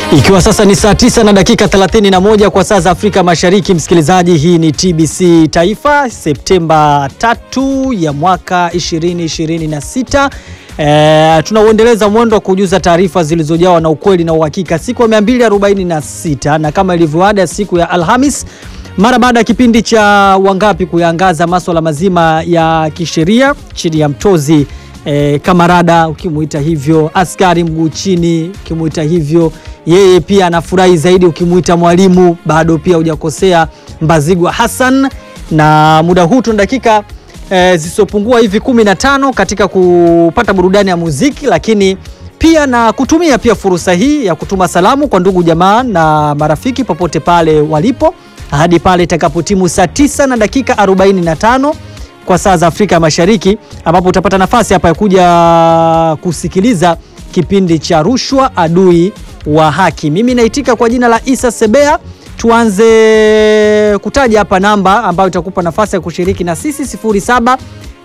Ikiwa sasa ni saa tisa na dakika 31 kwa saa za Afrika Mashariki, msikilizaji, hii ni TBC Taifa, Septemba tatu ya mwaka 2026. E, tunauendeleza mwendo wa kujuza taarifa zilizojawa na ukweli na uhakika siku ya 246 na kama ilivyoada siku ya Alhamis mara baada ya kipindi cha Wangapi kuyaangaza maswala mazima ya kisheria chini ya mtozi E, kamarada ukimuita hivyo, askari mguu chini ukimuita hivyo, yeye pia anafurahi zaidi ukimuita mwalimu, bado pia hujakosea, Mbazigwa Hassan. Na muda huu tuna dakika e, zisizopungua hivi 15 katika kupata burudani ya muziki, lakini pia na kutumia pia fursa hii ya kutuma salamu kwa ndugu jamaa na marafiki popote pale walipo hadi pale itakapotimu saa 9 na dakika 45 kwa saa za Afrika Mashariki ambapo utapata nafasi hapa ya kuja kusikiliza kipindi cha Rushwa Adui wa Haki. Mimi naitika kwa jina la Isa Sebea. Tuanze kutaja hapa namba ambayo itakupa nafasi ya kushiriki na sisi 07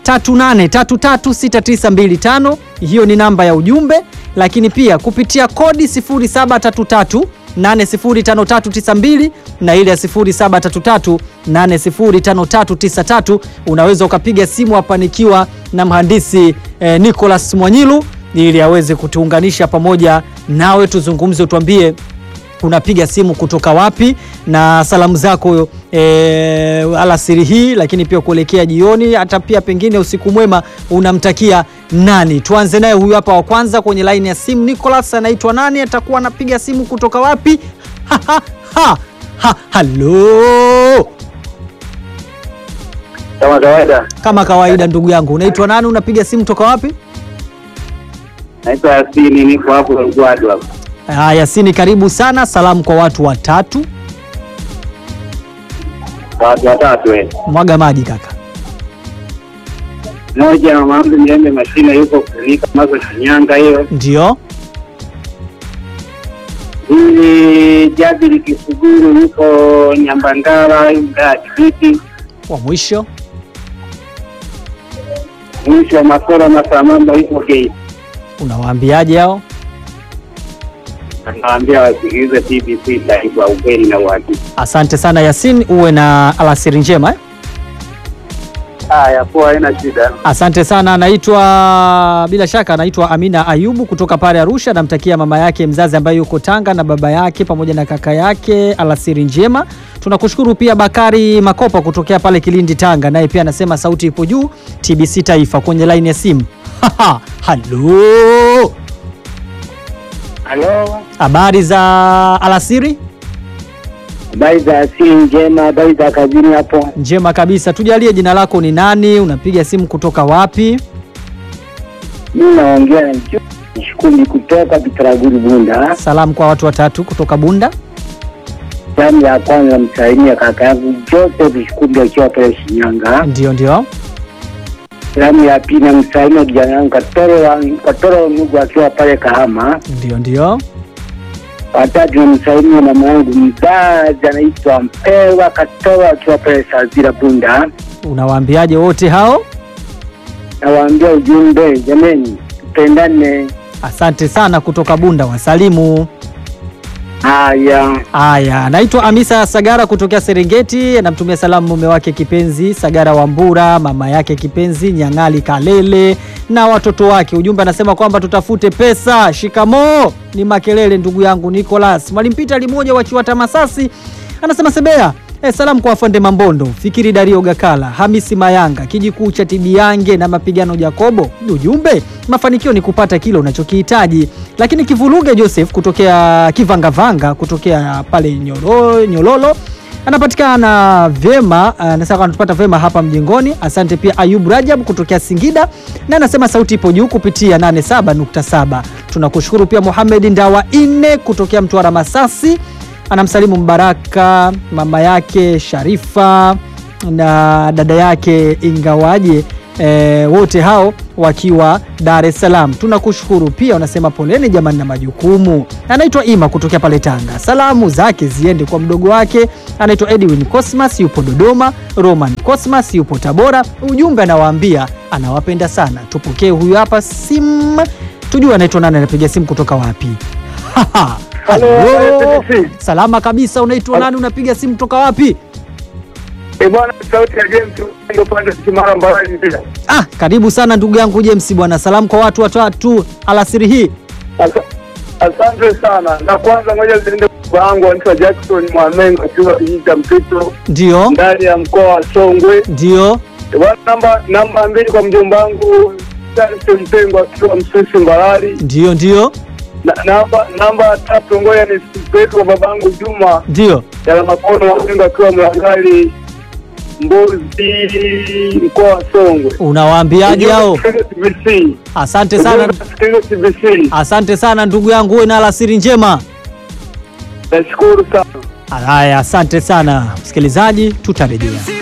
38336925 hiyo ni namba ya ujumbe, lakini pia kupitia kodi 0733 805392 na ile ya 0733805393 unaweza ukapiga simu hapa nikiwa na mhandisi eh, Nicholas Mwanyilu ili aweze kutuunganisha pamoja nawe, tuzungumze, utuambie unapiga simu kutoka wapi na salamu zako e, alasiri hii, lakini pia kuelekea jioni, hata pia pengine usiku mwema unamtakia nani? Tuanze naye huyu hapa wa kwanza kwenye laini ya simu. Nicholas anaitwa nani? Atakuwa anapiga simu kutoka wapi? ha, ha, ha, ha, halo. Kama kawaida, Kama kawaida, ndugu yangu, unaitwa nani? Unapiga simu toka wapi? naitwa Yasini, niko hapo Rugwadu hapo. Ah, Yasini, karibu sana. Salamu kwa watu watatu, Watu watatu eh. mwaga maji kaka. Moja mama yangu Mjembe Mashine yuko kunika mazo Shinyanga hiyo. Ndio, Hili Jabiri Kisuguru yuko Nyambangala mdaa Kibiti. wa mwisho Mwisho wa Masoro Masamamba yuko Gate. unawaambiaje hao? Anawaambia wasikilize TBC Taifa, ukweli na uhakika. Asante sana Yasin, uwe na alasiri njema eh? Haya, poa, haina shida. Asante sana. Anaitwa bila shaka, anaitwa Amina Ayubu kutoka pale Arusha. Namtakia mama yake mzazi ambaye yuko Tanga na baba yake pamoja na kaka yake alasiri njema. Tunakushukuru pia Bakari Makopa kutokea pale Kilindi, Tanga, naye pia anasema sauti ipo juu. TBC Taifa kwenye laini ya simu. Halo, Halo, habari za alasiri? habari za asili njema, habari za kazini hapo. Njema kabisa. Tujalie jina lako ni nani? Unapiga simu kutoka wapi? Mimi naongea na Shukuri kutoka Bitaraguri Bunda. Salamu kwa watu watatu kutoka Bunda. Salamu ya kwanza namsalimia kaka yangu Joseph Shikumbi akiwa pale Shinyanga. Ndio, ndio. Salamu ya pili namsalimia kijana yangu Katoro wa Katoro Mungu akiwa pale Kahama. Ndio, ndio. Watatu namsalimia mama yangu mzazi anaitwa Mpewa Katoro akiwa pale Sazira Bunda. Unawaambiaje wote hao? Nawaambia ujumbe, jameni, tupendane. Asante sana kutoka Bunda, wasalimu. Haya, Aya, naitwa Amisa Sagara kutokea Serengeti, anamtumia salamu mume wake kipenzi Sagara Wambura, mama yake kipenzi Nyangali Kalele na watoto wake. Ujumbe anasema kwamba tutafute pesa. Shikamoo ni Makelele, ndugu yangu Nicholas. Mwalimu Peter Limoja wa Chiwata Masasi anasema Sebea Eh, salamu kwa afande Mambondo, Fikiri Dario Gakala, Hamisi Mayanga, kijikuu cha Tibiange na mapigano Jakobo. Ujumbe, mafanikio ni kupata kile unachokihitaji. Lakini Kivuluge Joseph kutokea Kivangavanga kutokea pale Nyoro, Nyololo anapatikana vyema, anasema anatupata vyema hapa mjengoni. Asante pia Ayub Rajab kutokea Singida na anasema sauti ipo juu kupitia 87.7. Tunakushukuru pia Mohamed Ndawa Ine kutokea Mtwara Masasi anamsalimu Mbaraka, mama yake Sharifa na dada yake Ingawaje, e, wote hao wakiwa Dar es Salaam. Tunakushukuru pia, unasema poleni jamani na majukumu. Anaitwa Ima kutokea pale Tanga, salamu zake ziende kwa mdogo wake anaitwa Edwin Cosmas, yupo Dodoma. Roman Cosmas yupo Tabora. Ujumbe anawaambia anawapenda sana. Tupokee huyu hapa simu, tujue anaitwa nani, anapiga simu kutoka wapi? Halo, Halo. TBC. Salama kabisa, unaitwa nani? Unapiga simu toka wapi? Eh, bwana sauti ya James ndio pande Kimara Mbarali pia. Ah, karibu sana ndugu yangu James bwana. Salamu kwa watu watatu alasiri hii. Asa- Asante sana. Na kwanza ngoja niende kwa wangu anaitwa Jackson Mwamengo akiwa kijiji cha Mpito Ndio, ndani ya mkoa wa Songwe. ndio, Eh, bwana namba namba mbili kwa mjomba wangu Charles Mpengo akiwa Msusi Mbarali. ndio, ndio, Na, namba namba tatu ngoja nisipeleke kwa babangu Juma ndio. ya makono Mpengo akiwa Mlangali Mbozi mkoa wa Songwe. Unawaambiaje hao? TBC. Asante sana, TBC. asante sana ndugu yangu, uwe na alasiri njema. Nashukuru sana. Haya, asante sana msikilizaji, tutarejea.